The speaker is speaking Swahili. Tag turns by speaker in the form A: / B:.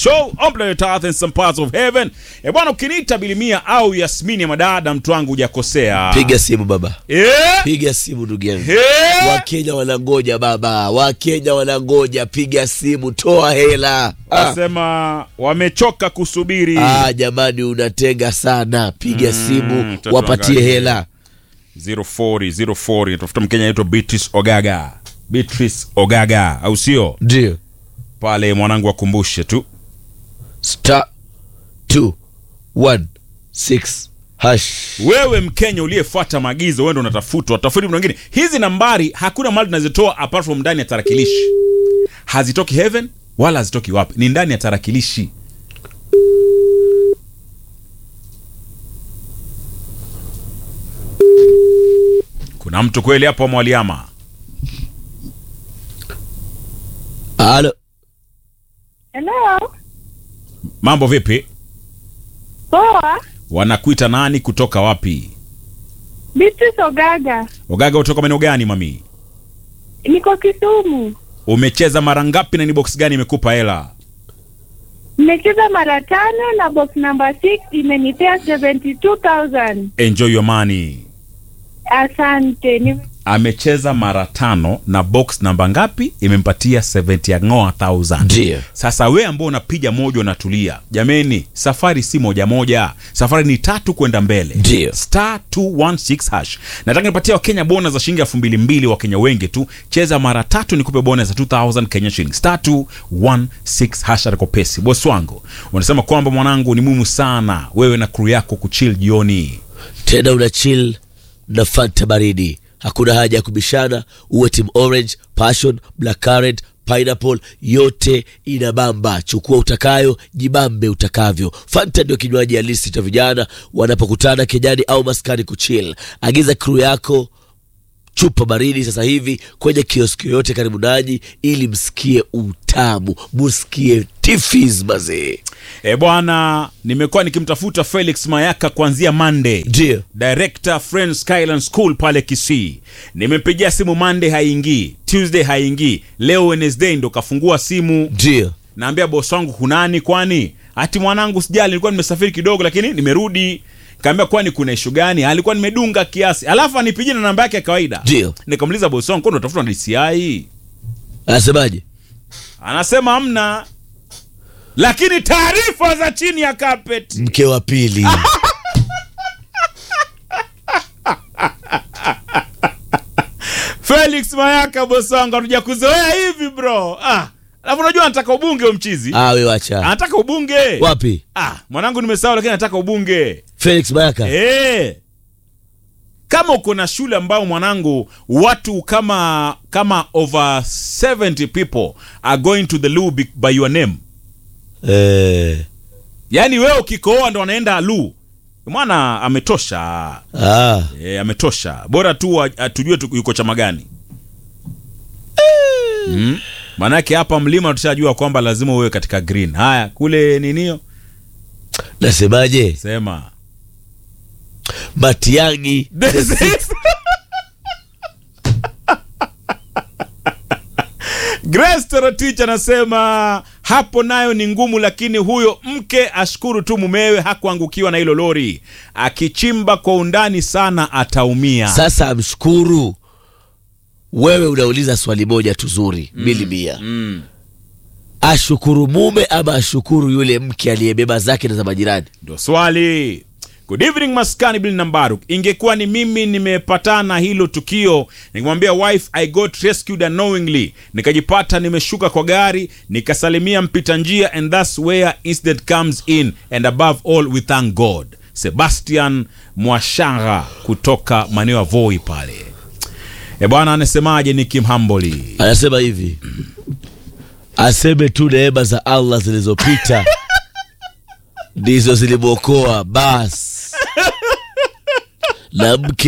A: show on planet earth and some parts of heaven e bwana ukiniita bilimia au yasmini ya madada mtu wangu hujakosea
B: piga simu baba
A: Eh?
B: piga simu ndugu yangu
A: Eh?
B: wakenya wanangoja baba wakenya wanangoja piga simu toa hela ah.
A: Wasema wamechoka kusubiri
B: Ah, jamani unatenga sana piga simu
A: tatu
B: wapatie
A: angalia.
B: hela
A: 04 04 tafuta mkenya anaitwa Beatrice Ogaga Beatrice Ogaga au sio
B: ndio
A: pale mwanangu akumbushe tu
B: star 216 hash
A: wewe mkenya uliyefuata maagizo wewe ndo unatafutwa tafuti mtu mwingine hizi nambari hakuna mahali tunazitoa apart from ndani ya tarakilishi hazitoki heaven wala hazitoki wapi ni ndani ya tarakilishi kuna mtu kweli hapo mwaliama
B: halo
C: Hello.
A: mambo vipi
C: Poa.
A: wanakuita nani kutoka wapi
C: Beatrice Ogaga.
A: ogaga kutoka maeneo gani mami
C: Niko Kisumu.
A: umecheza mara ngapi na ni box gani imekupa hela
C: Nimecheza mara tano na box number 6 imenipea 72,000.
A: enjoy your money
C: Asante. Ni
A: amecheza mara tano na box namba ngapi imempatia 70 ya ngoa 1000
B: Ndio.
A: sasa we ambao unapiga moja unatulia jameni safari si moja moja safari ni tatu kwenda mbele
B: Ndio.
A: star 216 hash nataka nipatia wakenya bona za shilingi elfu mbili mbili wakenya wengi tu cheza mara tatu nikupe bona za 2000 kenya shilling star 216 hash atako pesi bosi wangu unasema kwamba mwanangu ni muhimu sana wewe na crew yako kuchill jioni
B: tena una chill na fanta baridi hakuna haja ya kubishana uwe team orange passion black currant pineapple yote ina bamba chukua utakayo jibambe utakavyo fanta ndio kinywaji halisi cha vijana wanapokutana kenyani au maskani kuchill agiza crew yako chupa baridi sasa hivi kwenye kioski yoyote karibu nanyi ili msikie utamu musikie tifis mazee
A: E bwana, nimekuwa nikimtafuta Felix Mayaka kuanzia Monday.
B: ndio
A: Director Friends Skyland School pale Kisii. Nimempigia simu Monday haingii, Tuesday haingii, leo Wednesday ndo kafungua simu.
B: ndio
A: Naambia boss wangu kunani kwani? Ati mwanangu sijali, nilikuwa nimesafiri kidogo lakini nimerudi. Kaambia kwani kuna ishu gani? Alikuwa nimedunga kiasi. Alafu anipigie na namba yake ya kawaida.
B: Ndio.
A: Nikamuuliza boss wangu, kwani unatafuta na DCI?
B: anasemaje
A: Anasema hamna. Lakini taarifa za chini ya carpet.
B: mke wa pili
A: Felix Mayaka bosonga tuja kuzoea hivi bro. Ah, alafu unajua anataka ubunge huyo mchizi.
B: ah, we wacha
A: Anataka ubunge.
B: wapi
A: Ah, mwanangu nimesahau lakini anataka ubunge.
B: felix mayaka
A: Eh. Kama uko na shule ambao mwanangu watu kama kama over 70 people are going to the loo be- by your name.
B: eh,
A: Yaani wewe ukikoa ndo wanaenda lu. Mwana ametosha.
B: ah,
A: E, ametosha bora tu wa- atujue tu yuko chama gani mm. maanake hapa mlima tushajua kwamba lazima uwe katika green haya kule ninio
B: nasemaje
A: sema
B: matiangi
A: This is- Grace Torotich anasema hapo nayo ni ngumu, lakini huyo mke ashukuru tu mumewe hakuangukiwa na hilo lori. Akichimba kwa undani sana ataumia.
B: sasa amshukuru wewe unauliza swali moja tu zuri mili mia
A: mm.
B: ashukuru mume ama ashukuru yule mke aliyebeba zake na za majirani
A: Ndio swali. Good evening maskani Bill Nambaruk. Ingekuwa ni mimi nimepatana hilo tukio, nikimwambia wife I got rescued unknowingly, nikajipata nimeshuka kwa gari, nikasalimia mpita njia and that's where incident comes in and above all we thank God. Sebastian Mwashanga kutoka maeneo ya Voi pale. E bwana, anasemaje Nicky Mhamboli?
B: anasema hivi aseme tu neema za allah zilizopita ndizo zilimwokoa bas na mke